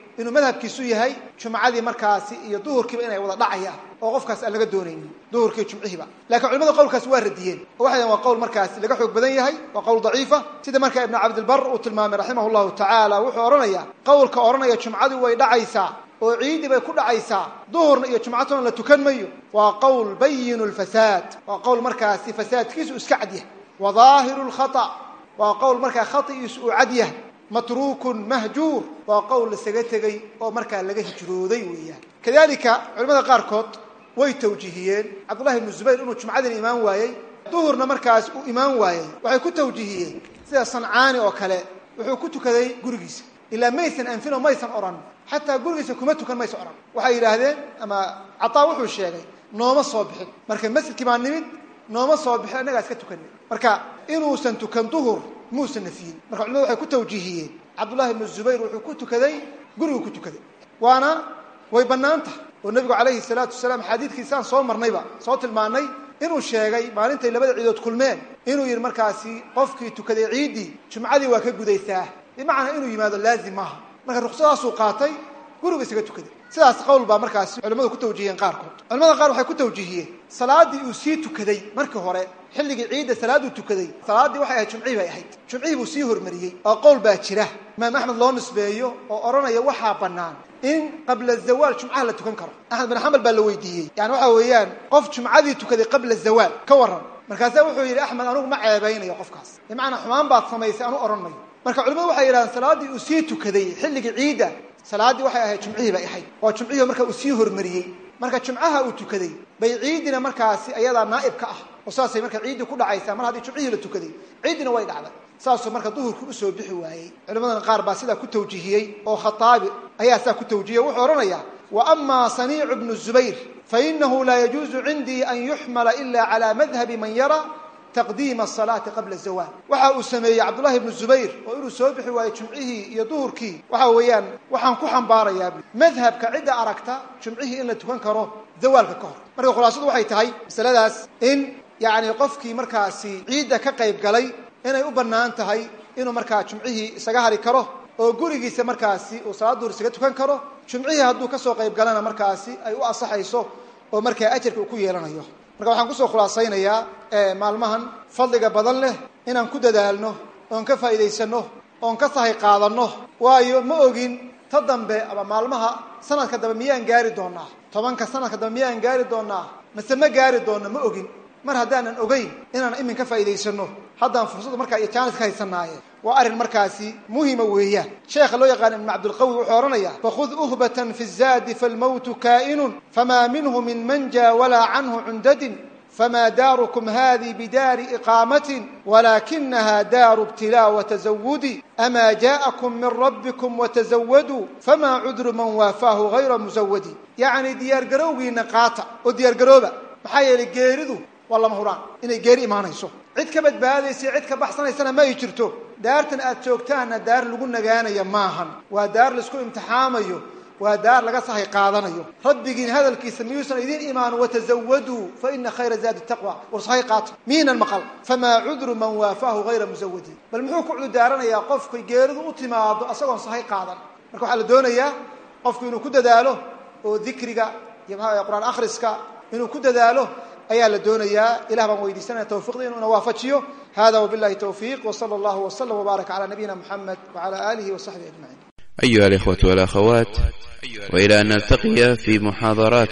inuu madhabkiisu yahay jumcadii markaasi iyo duhurkiiba inay wada dhacayaan oo qofkaas aan laga doonaynin duhurkii jumcihiiba lakiin culimada qowlkaas waa radiyeen oo waxay waa qowl markaasi laga xoog badan yahay waa qowl daciifa sida marka ibnu cabdilbar uu tilmaamay raximah llahu tacaala wuxuu odhanayaa qowlka odhanaya jumcadii way dhacaysaa oo ciidii bay ku dhacaysaa duhurna iyo jumcatuna la tukan mayo waa qowl bayinu lfasaad waa qowl markaasi fasaadkiisu iska cad yahay wa daahiru lkhata waa qowl markaa khaigiisu uu cad yahay matruukun mahjuur waa qowl lasaga tegey oo markaa laga hijrooday weeyaan kadalika culimada qaarkood way tawjiihiyeen cabdullahi ibnu zubayr inuu jumcadina imaan waayey duhurna markaas uu imaan waayey waxay ku tawjiihiyeen sida sancaani oo kale wuxuu ku tukaday gurigiisa ilaa maysan anfin oo maysan odhan xataa gurigiisa kuma tukan maysa odhan waxay yidhaahdeen ama cataa wuxuu sheegay nooma soo bixin marka masjidkii baa nimid nooma soo bixin annagaa iska tukanay marka inuusan tukan duhur muusan nafiyin marka culimadu waxay ku tawjiihiyeen cabdullahi ibnu zubayr wuxuu ku tukaday guriguu ku tukaday waana way bannaan tahay oo nebigu calayhi salaatu wasalaam xadiidkiisaan soo marnayba soo tilmaanay inuu sheegay maalintay labada ciidood kulmeen inuu yidhi markaasi qofkii tukaday ciiddii jumcadii waa ka gudaysaa bimacnaa inuu yimaado laazim maaha marka ruksadaasuu qaatay gurigu isaga tukaday sidaas qowl baa markaasi culimmadu ku tawjihiyeen qaarkood culimada qaar waxay ku tawjihiyeen salaaddii uu sii tukaday markii hore xilligii ciidda salaadduu tukaday salaaddii waxay ahayd jumcihii bay ahayd jumcihii buu sii hormariyey oo qowl baa jira imaam axmed loo nisbeeyo oo odhanaya waxaa bannaan in qabla zawaal jumcaha la tukan karo axmed bin xambal baa la weydiiyey yani waxa weeyaan qof jumcadii tukaday qabla zawaal ka waran markaasaa wuxuu yidhi axmed anugu ma ceebaynayo qofkaas bimacnaa xumaan baad samaysay anu odhan mayo marka culimadu waxay yidhahdeen salaaddii uu sii tukaday xilligii ciidda salaaddii waxay ahayd jumcihii bay ahayd waa jumcihii marka uu sii hormariyey marka jumcaha uu tukaday bay ciiddina markaasi ayadaa naa'ib ka ah oo saasay marka ciiddii ku dhacaysaa mar haddii jumcihii la tukaday ciiddina way dhacday saasuu marka duhurku usoo bixi waayey culimadana qaar baa sidaa ku tawjihiyey oo khataabi ayaa saa ku tawjihiyey wuxuu odhanayaa wa amaa saniicu bnu zubayr fainahu laa yajuuzu cindii an yuxmala ila cala madhabi man yara taqdiima asalaati qabla zawaal waxa uu sameeyey cabdullahi ibnu zubayr oo inuu soo bixi waayo jumcihii iyo duhurkii waxa weeyaan waxaan ku xambaarayaa madhabka cidda aragta jumcihii in la tukan karo zawaalka ka hor marka khulaasadu waxay tahay masaladaas in yacni qofkii markaasi ciidda ka qayb galay inay u bannaan tahay inuu markaa jumcihii isaga hari karo oo gurigiisa markaasi uu salaad duhur isaga tukan karo jumcihii hadduu kasoo qayb galana markaasi ay u asaxayso oo markaa ajarka uu ku yeelanayo marka waxaan kusoo khulaasaynayaa maalmahan fadliga badan leh inaan ku dadaalno oon ka faa'iidaysanno oon ka sahay qaadanno waayo ma ogin ta dambe ama maalmaha sanadka dambe miyaan gaari doonaa tobanka sanadka dambe miyaan gaari doonaa mase ma gaari doonno ma ogin mar haddaanan ogeyn inaan imin ka faa'iidaysanno haddaan fursadda markaa iyo jaanis ka haysanaaye waa arrin markaasi muhima weeyaan sheekha loo yaqaana ibn cabdilqawi wuxuu odhanayaa fakhud uhbatan fi zaadi falmowtu kaa'inun famaa minhu min manja walaa canhu cundadin fma daarkm hadi bidaari iqaamatin walakinaha daaru ibtilaa watazawudi ama jaءakum min rabbikum watazawaduu fama cudru man waafaahu hayra musawadi yacni diyaargarowgiina qaata oo diyaargarooba maxaa yeelay geeridu waa lama huraan inay geeri imaanayso cid ka badbaadaysa cid ka baxsanaysana ma ay jirto daartan aad joogtaanna daar lagu nagaanaya maahan waa daar laisku imtixaamayo waa daar laga sahay qaadanayo rabbigiin hadalkiisa miyuusan idiin imaan watazawaduu faina khayra zaadi taqwa war sahay qaato miinan maqal famaa cudru man waafaahu hayra musawadin bal muxuu ku cududaaranayaa qofkay geeridu u timaado asagoon sahay qaadan marka waxaa la doonayaa qofku inuu ku dadaalo oo dikriga iyo maxaa qur-aan akhriska inuu ku dadaalo ayaa la doonayaa ilah baan weydiisanaya tawfiqda inuu ina waafajiyo hada wabillahi tawfiiq wsala allahu wslam wbaarak cala nabiyina muxamed wcala alihi wasaxbihi ajmaciin أيها الإخوة والأخوات وإلى أن نلتقي في محاضرات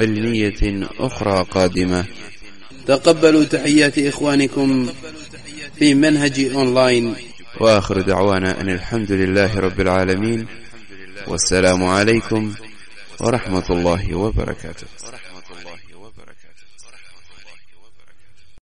علمية أخرى قادمة تقبلوا تحيات إخوانكم في منهج أونلاين وآخر دعوانا أن الحمد لله رب العالمين والسلام عليكم ورحمة الله وبركاته